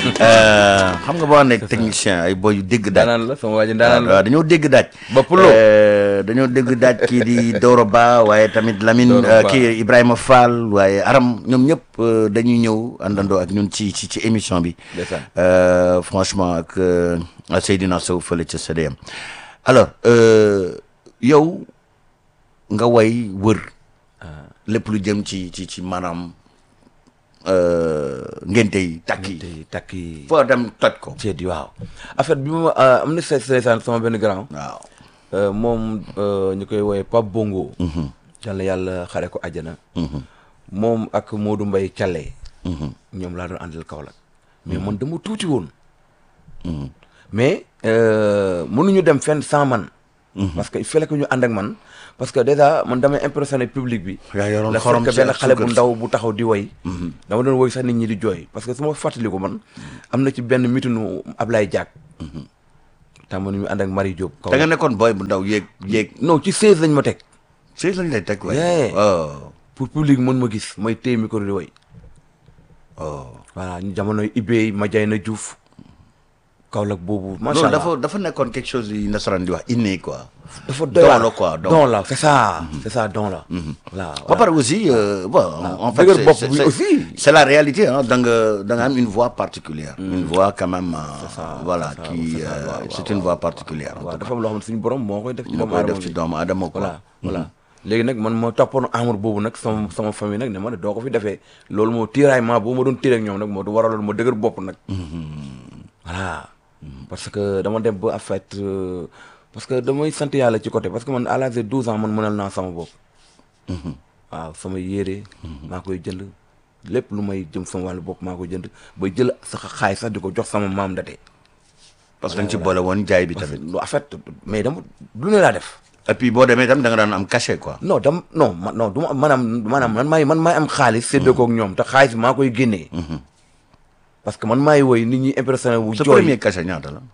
Euh, xam nga boo nekk technicien ay boy yu dégg daaj daanaan la sama waa ji daanaan la waaw dañoo dégg daaj Ba Pulo. Euh, dañoo dégg daaj kii di Doro Ba waaye tamit Lamine Doro euh, Ba. kii Ibrahima Fall waaye Aram ñoom ñëpp euh, dañuy ñëw àndandoo ak ñun ci ci ci émission bi Ndeysaan. Euh, franchement ak euh, Seydina Sow fële ca CDM alors euh, yow nga way wër lépp lu jëm ci ci ci maanaam euh, ngénte yi takk yi te takk yi foo dem toj ko ceet yi waaw en fait bi ma euh, am na se seesaan sama benn grand waaw euh, moom euh, ñu koy woowee Pape Bongo yàlla yàlla xare ko àjjana moom ak Modou Mbaye Thialé ñoom laa doon àndal Kaolack mais man dama tuuti woon mais euh, mënuñu dem fenn sans man parce que il fallait que ñu ànd ak man parce que déjà man damay impressionné public bi yaa yoroon la xorom fekk ci benn ak xale bu suukar si. ndaw bu taxaw di woy dama doon woy sax nit ñi di jooy parce que su ma fàttaliku man am na ci benn mitinu Ablaye Diak tàmm ni mu ànd ak Marie Diop kaw da nga nekkoon boy bu ndaw yéeg yéeg non ci 16 lañ ma teg si lañ lay teg waay Yeah. oh pour public mën ma gis may téye micro di woy oh voilà ñu jamonoy Ibey Madiayna Diouf Kaolack boobu macha non allah dafa dafa nekkoon quelque chose yi nasaraan di wax inné quoi dafa doy don waar. la quoi don don la c'est ça c'est ça don la voilà ba pare aussi euh, bon en fait dëgër c'est- bopp c'est- bi c'est- aussi. c'est la réalité hein da nga da nga am une voix particulière une voix quand même euh, voilà ça, qui c'est ça, euh, waaw, c'est waaw, une voix particulière en waaw tout dafa am loo xam ne suñu borom moo koy def ci cas moo doomu koy aadama def ci bi. doomu aadama quoi voilà voilà léegi nag man ma toppoon amour boobu nag sama sama famille nag ne ma ne doo ko fi defee loolu moo tiraillement boobu ma doon tiré ak ñoom nag moo du waraloon ma dëgër bopp nag voilà parce que dama dem ba en fait euh, parce que damay sant yàlla ci côté parce que man à l'âge de 12 ans man mënal naa sama bopp waaw sama yére maa koy jënd lépp lu may jëm sama wàllu bopp maa koy jënd ba jël sax xaay sax di ko jox sama maam date parce que dañ ci boole woon jaay bi tamit lu en fait mais dama lu ne laa def et puis boo demee tam da nga daan am cachet quoi non dam non ma non du ma maanaam maanaam man maay man maay am xaalis séddoo koog ñoom te xaalis bi maa koy génnee parce que man maay woy nit ñi impressionné wu sa jooy premier cachet ñaata la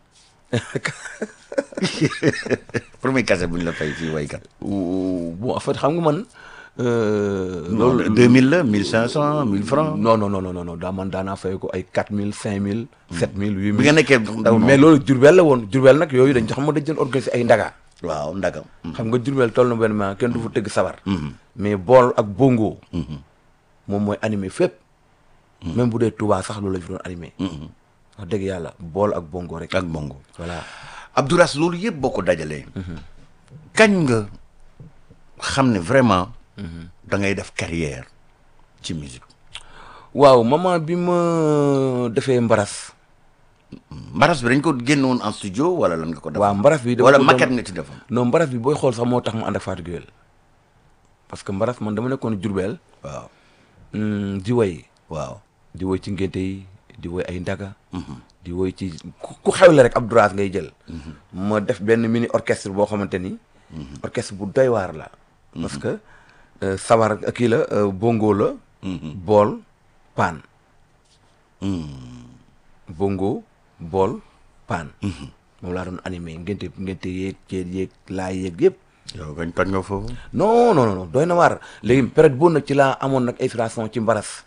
premier cachet bu ñu la fay fii waykat Ou- bon en fait xam nga man euh, loolu loolu 2000 la 1500 1000 francs non non non non non non daa man daanaa fay ko ay 4000 5000 7000 8000 bi nga nekkee ndaw mais loolu jurbel la woon jurbel nag yooyu dañ xam nga dañ doon organiser ay ndaga waaw ndagam xam nga jurbel toll na benn moment kenn du fa tëgg sabar mais bool ak bongo moom mooy animé fépp même bu dee Touba sax loolu la fi doon animé wax dëgg yàlla bool ak bongo rek ak bongo voilà Abdouras loolu yëpp boo ko dajalee kañ nga xam ne vraiment da ngay def carrière ci musique waaw moment bi ma defee mbaras mbaras bi dañ ko génnoon en studio wala lan nga ko def waaw mbaras bi dama wala ko doon- maquette nga ci defoon non mbaras bi booy xool sax moo tax mu ànd ak Fatou Gueye parce que mbaras man dama nekkoon jurbel waaw hum, di woy waaw di woy ci ngénte yi di woy ay ndaga di woy ci ku ku xewle rek Abdouras ngay jël ma def benn mini orchestre boo xamante ni orchestre bu doy waar la parce que euh, sabar kii la euh, bongo la bool paan bongo bool paan moom laa doon animé ngénte ngénte yeeg ceet yeeg laay yeeg yëpp yow kañ toj nga foofu non non non doy na waar léegi période boobu nag ci laa amoon nag inspiration ci mbaras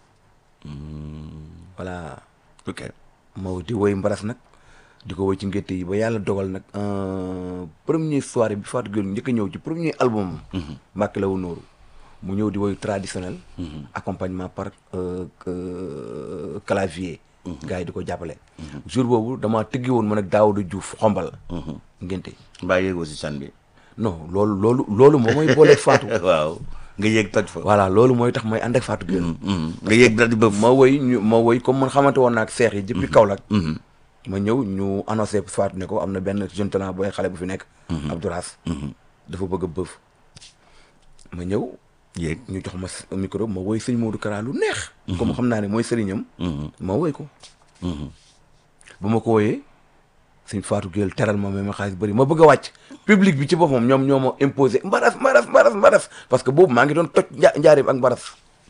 voilà ok ma di woy mbaras nag di ko woy ci ngénte yi ba yàlla dogal nag euh, premier soirée bi Fatou Gueye njëkk a ñëw ci premier album Mbàkke la wu nooru mu ñëw di woy traditionnel accompagnement par euh, que- clavier gars yi di ko jàppale jour boobu dama tëggi woon man ak Daouda Diouf xombal ngénte mbaa yéegoo si san bi non loolu loolu loolu moo mooy booleeg Fatou waaw nga yéeg toj fa voilà loolu mooy tax may ànd ak Fatou Gueye nga yéeg daal di bëf ma woy ñu ma woy comme man xamante woon naa ak seex yi depuis Kaolack ma ñëw ñu annoncé Fatou ne ko am na benn jeune talent booy xale bu fi nekk Abdouras dafa bëgg a bëf ma ñëw yéeg ñu jox ma s- micro ma woy sëñ Modou Kara lu neex comme xam naa ne mooy sëriñam ma woy ko ba ma ko woyee sëñ Fatou Gueye teral ma mais ma xaalis bëri ma bëgg a wàcc public bi ci boppam ñoom ñoo ma imposé mbaras mbaras mbaras mbaras parce que boobu maa ngi doon toj nja njaareem ak mbaras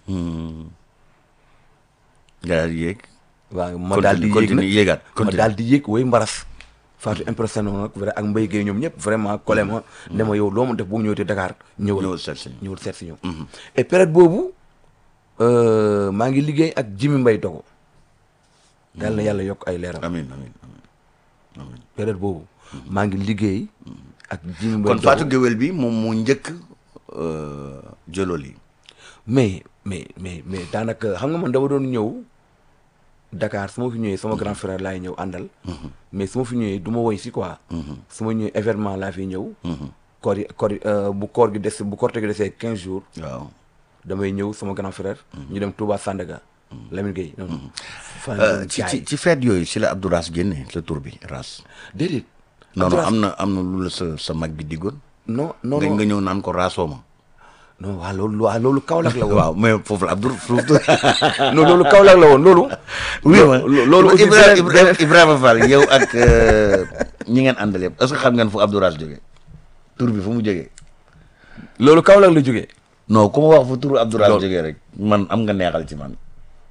nga daal di yéeg waaw ma daal di yéeg continue nag yéegaat ma continue daal di yéeg woy mbaras Fatou impressionné woon nag vrai ak Mbaye Gueye ñoom ñëpp vraiment collé ma ne ma yow loo ma def bu ñëwee Dakar ñëwal ñëwal seet si ñëwal seet si ñoom et période boobu euh, maa ngi liggéey ak Jimi Mbaye Dogo yàlla na yàlla yokk ay leeram amiin amiin amiin amiin période boobu maa ngi liggéey ak Jimi Mbaye kon Dogo. Fatou Guewel bi moom moo njëkk euh, jëlool yi mais mais mais mais daanaka xam nga man dama doon ñëw Dakar su ma fi ñëwee sama grand frère laay ñëw àndal mais su ma fi ñëwee du ma woy si quoi su ma ñëwee événement laa fi ñëw koor yi koor yi euh, bu koor gi des bu korte gi desee quinze jours waaw damay ñëw sama grand frère ñu dem Touba Sandaga Lamine Gueye noonu fan Euh, ci ci ci fête yooyu si la Abdou Ras génne sa tur bi Ras déedéet non non Abdou Ras- am na am na lu la sa sa mag bi diggoon non non nga non nga ñëw naan ko raasoo ma non waaw loolu waaw loolu Kaolack la woon waaw mais foofu la Abdou foofu non loolu Kaolack la woon loolu oui ma lo- loolu aussi Ibrahima beneen- Ibrahima Ibrahima Fall yow ak euh, ñi ngeen àndal yëpp est-ce que xam ngeen fu Abdou Ras jógee tur bi fu mu jógee loolu Kaolack la jógee non ku ma wax fu turu Abdou Ras Loolu- jógee rek man am nga neexal ci man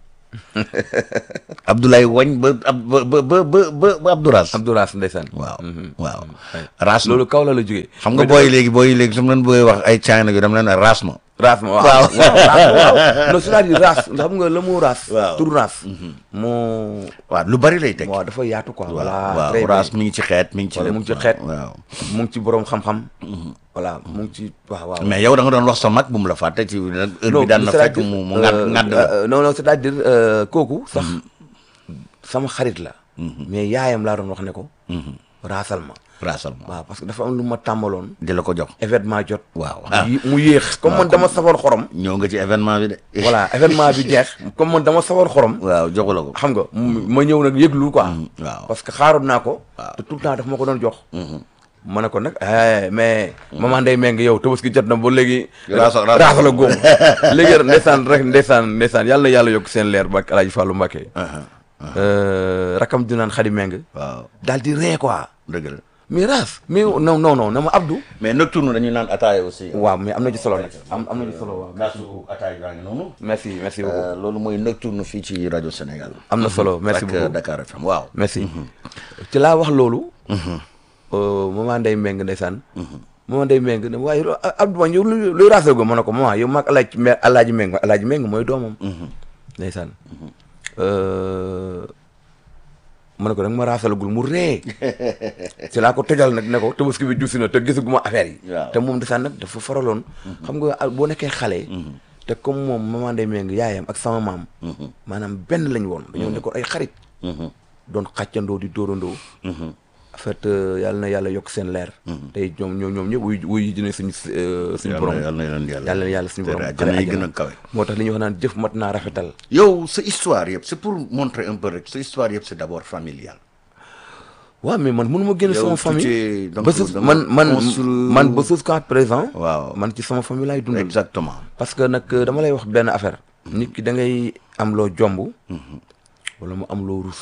Abdoulaye Wañ ba ab ba ba ba ba ba Abdou Ras Abdou Ras ndeysaan waaw Mhm. waaw Ouais. Ras loolu Kaolack la jógee xam nga booy léegi booy léegi su ma leen bëggee wax ay China yu dama leen ne Ras ma raas ma waaw Waaw. waaw raas waaw non c'est-à-dire raas xam nga le mot raas Waaw. tur raas moo waaw lu bari lay teg waaw dafa yaatu quoi waaw voilà waaw très Ras bien. mi ngi ci xeet mi ngi ci Voilà, lépp mu ngi ci xeet. waaw mu ngi ci borom xam-xam voilà mu ngi ci waaw waaw mais yow da nga doon wax sa mag bu mu la fàtte ci heure bi daan na fekk mu mu ngàdd ngàdd la euh, non non c'est-à-dire euh, kooku sax sama xarit la mais yaayam laa doon wax ne ko raasal ma raasal ma waaw parce que dafa am lu ma tàmbaloon di la ko jox événement jot waaw mu yé- mu yéex comme man dama safar xorom ñëw nga ci événement bi de voilà événement bi jeex comme man dama safar xorom waaw joxu la ko xam nga mu- ma ñëw nag yëglu quoi waaw parce que xaaroon naa ko Waaw. te tout le temps daf ma ko doon jox ma ne ko nag eh mais maman Ndeye Meng yow tabaski jot na ba léegi Raasa- raasa- raasa la góom léegi ndeysaan rek ndeysaan ndeysaan yàlla na yàlla yokk seen leer ba Alaaji Fallou Mbacké Euh, rakam ju naan Xadi Meng waaw daal di ree quoi dëgg la mais raas mais non non non na ma Abdou mais nocturne dañuy naan ataaya aussi waaw mais am na ci solo nag am am na ci solo waaw gaasu ataaya baa ngi noonu merci merci beaucoup Euh, loolu mooy nocturne fii ci rajo Sénégal am na solo merci ak beaucoup Dakar FM waaw merci ci laa wax loolu euh, maman Ndeye Meng ndeysaan maman Ndeye Meng ne waaye lo- Abdou man yow luy luy raasal go ma ne ko maman yow maag alaaj me alaaji Meng alaaji Meng mooy doomam ndeysaan Euh, ma ne ko danga ma raasalagul mu ree ci laa ko tojal nag ne ko tabaski bi juusi na te gisaguma affaire yi Waaw. te moom ndeysaan nag dafa faraloon xam nga ah, boo nekkee xale te comme moom maman Ndeye Meng yaayam ak sama maam maanaam benn lañ woon dañoo nekkoon ay xarit doon xàccandoo di dóorandoo en fait euh, yàlla na yàlla yokk seen leer tey ñoom ñoom ñoom ñëpp wuy wuy ji ne suñu euh, suñu borom yàlla na leen yàlla yàlla na yàlla suñu borom àjjana yi xare gën a àjjana. kawe moo tax li ñuy wax naan jëf mat naa rafetal yow sa histoire yëpp c'est pour montrer un peu rek sa histoire yëpp c'est d'abord familial waaw mais man mënu ma génn Yow sama tu famille t'es- donc ba sus dama man man construire- man ba jusqu'à présent waaw man ci sama famille laay dundal exactement parce que nag euh, dama lay wax benn affaire nit ki da ngay am loo jomb wala mu am loo rus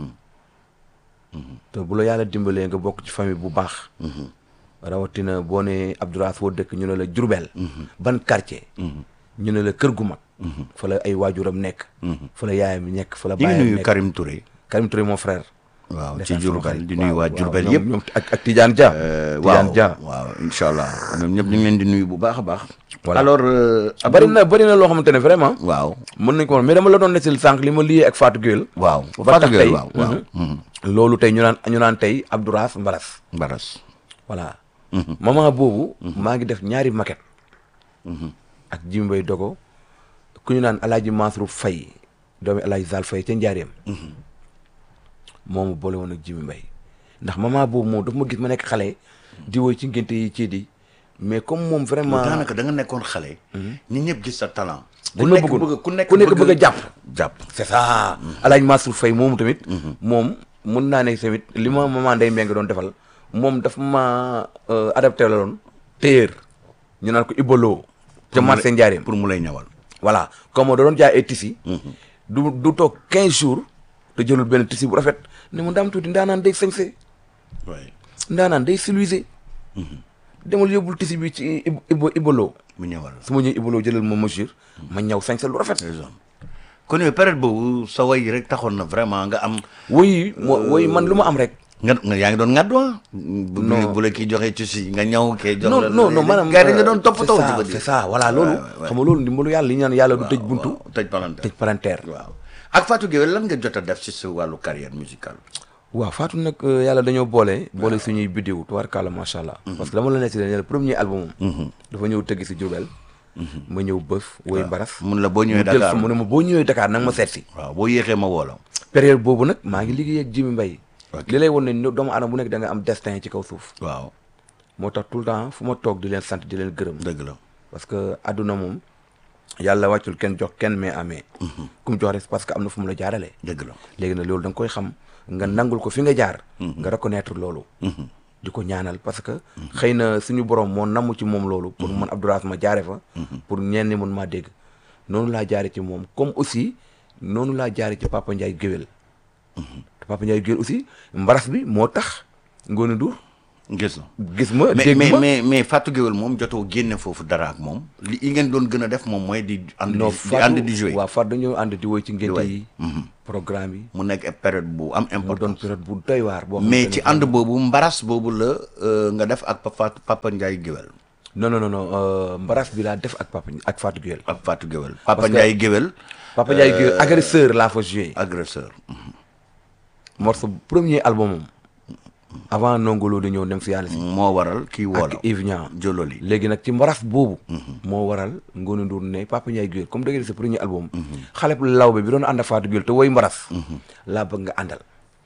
te bu la yàlla dimbalee nga bokk ci famille bu baax rawatina boo ne Abdourass foo dëkk ñu ne la Jurbel ban quartier ñu ne la kër gu mag fa la ay waajuram nekk fa la yaayam nekk fa la di ngi baayam nuyu nekk Karim Touré Karim Touré mon frère waaw ci ndeysaan sama Diourbel xarit. di nuyu Waaw, waa waaw, Diourbel ñoom- yëpp ñoom ak ak Tidiane Dia Euh, Tidiane waaw Dia waaw incha allah ñoom ñëpp ñu ngi leen di nuyu bu baax a baax Voilà. alors euh, bari Abdou- na bari na loo xamante ne vraiment waaw mën nañ ko wax mais dama la doon nettali sànq li ma liyee ak Fatou Gueye waaw ba tax Fatou tey Gueye waaw waaw mhm. loolu tey ñu naan ñu naan tey Abdourass Mbaras Mbaras voilà moment boobu maa ngi def ñaari maquette ak Jimi Mbaye Dogo ku ñu naan Alaaji Mansour Faye doomi Alaaji Zal Faye ca Njaareem moomu boole woon ak Jimi Mbaye ndax moment boobu moom daf ma gis ma nekk xale di woy ci ngénte yi ci di mais comme moom vraiment daanaka da nga nekkoon xale ñi ñëpp gis sa talent dañ ma bëggoon ku nekk bëgg a jàpp jàpp c'est ça Alaaji Mansour Faye moomu tamit moom mun naa ne tamit li ma maman Ndeye Mbengue doon defal moom daf ma euh, adapté la doon téyeer ñu naan ko Ibolo ca marché Njaareem pour mu lay ñawal voilà comme da doon jaay ay tissus du du toog 15 jours te jëlul benn tissu bu rafet ne mu ndaam tuuti ndaanaan day sañse oui ndaanaan day siluise demal yóbbul tissu bi ci Ib- Ibo Ibolo mu ñawal su ma ñëw Ibolo jëlal ma mesure ma ñaw sañse lu rafet raison kon yow période boobu sa way rek taxoon na vraiment nga am woy mo woy man lu ma am rek nga nga yaa ngi doon ngàddu ah bu Non. bu la kii joxee ci si nga ñaw kee jox non la non non maanaam gars yi nga doon euh, toppatoo c'est ci ça, ba c'est ça voilà loolu ouais, ouais. xam nga loolu ndimbalu yàlla li ñu naan yàlla du tëj buntu tëj palanteer tëj palanteer waaw ak Fatou Gueye lan nga jot a def ci sa wàllu carrière musicale waaw Fatou nag euh, yàlla dañoo boole boole suñuy bidéo tubaarkàlla macha allah. parce que dama la nekk ne le premier album am. dafa ñëw tëgg si Diourbel. ma ñëw bëf woy mbaras. mun la boo ñëwee mu jël Dakar fa mu ne ma boo ñëwee Dakar nag ma seet si. waaw boo yéexee ma woo la période boobu nag maa ngi liggéey ak Jimi Mbaye. Ok. li lay won ne doomu aadama bu nekk da nga am destin ci kaw suuf. waaw moo tax tout le temps fu ma toog di leen sant di leen gërëm. dëgg la parce que àdduna moom yàlla wàccul kenn jox kenn mais amee. ku mu jox rek parce que am na fu mu la jaaralee. dëgg la léegi nag loolu da nga koy xam nga nangul ko fi nga jaar. nga reconnaître loolu. di ko ñaanal parce que. xëy na suñu borom moo namm ci moom loolu. pour man Abdourahmane ma jaare fa. pour ñenn ñi mun maa dégg. noonu laa jaare ci moom comme aussi noonu laa jaare ci Papa Ndiaye géwél te Papa Ndiaye géwél aussi mbaras bi moo tax Ngoné Ndour gis na gis ma mais dégg mais ma mais mais Fatou Gueye moom jotoo génne foofu dara ak moom li yi ngeen doon gën a def moom mooy di ànd non di ànd di jouer waaw Fatou dañoo ànd di woy ci ngénte woy. yi programme yi mu nekk période bu am mu doon importance période bu doy waar boo mais xamante ci ne ànd boobu mbaras boobu la euh, nga def ak Papa Papa Ndiaye Géwél non non non non euh, mbaras bi laa def ak papa ak Fatou Gueye ak Fatou Géwél Papa Parce que- Ndiaye Géwél Papa Ndiaye Gueye agresseur laa fa joué agresseur morceau premier album am avant Nongolo di ñëw dem si yàlla si moo waral kii woola ak Yves Niang jololi léegi nag ci mbaras boobu moo waral Ngoné Ndour ne Papa Ndiaye Gueye comme da nga sa premier album xale bu lawbe bi doon ànd ak Fatou Gueye te woy mbaras laa bëgg nga àndal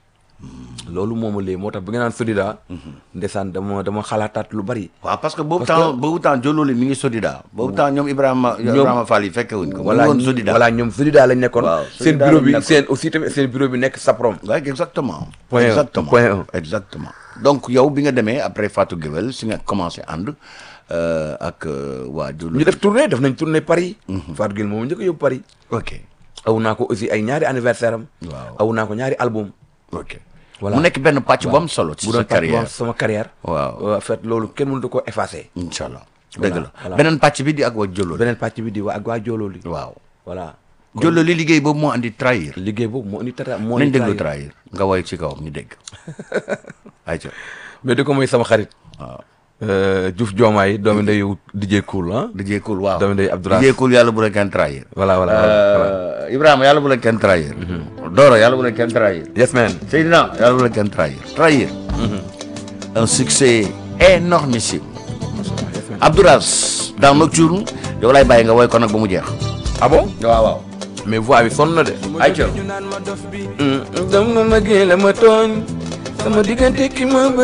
loolu mooma léegi moo tax bi nga naan Sodida ndeysaan dama dama xalaataat lu bari waaw parce que boobu Parce temps boobu temps jololi mi ngi Sodida boobu temps ñoom Ibrahima Ibrahima Fall yi fekke wuñ ko voilà mu ngi woon Sodida voilà ñoom Sodida lañ nekkoon Waaw, seen Sodida bureau lañ bi nekkoon. seen aussi tamit seen bureau bi nekk Saprom waaw exactement Point un, exactement point un. exactement donc yow bi nga demee après Fatou Guewel si nga commencé ànd euh, ak euh, waa ñu jololi def tournée def nañ tournée Paris Fatou Gueye moom njëkk a yóbbu Paris ok aw naa ko aussi ay ñaari anniversaire am Waaw. aw naa ko ñaari album ok Voilà. mu nekk benn pàcc bu am solo ci bu sa doon partie carrière bu am sama carrière Waaw. en fait loolu kenn mënut ko effacer incha allah dëgg la voilà. beneen pàcc bi di ak waa jololi beneen pàcc bi di waa ak waa joolooli waaw voilà jololi liggéey boobu moo andi trahir liggéey boobu moo indi tara moo nañ indi déglu trahir. trahir nga woy ci kawam ñu dégg ayca mais di ko mooy sama xarit waaw euh, Diouf Diomaye doomi ndeyu DJ Cool ah DJ Cool waaw Doomu ndey Abdoulaye. DJ Cool yàlla bu la kenn trahir voilà voilà voilà Euh, Ibrahima yàlla bu la kenn trahir Doro yàlla bu la kenn trahir yes man Seydina yàlla bu la kenn trahir trahir un succès énormissime yes man Abdouras dans Nocturne yow lay bàyyi nga woy ko nag ba mu jeex ah bon waaw waaw mais voix bi sonn na de ayca dama ma génn ma tooñ sama diggante ki ma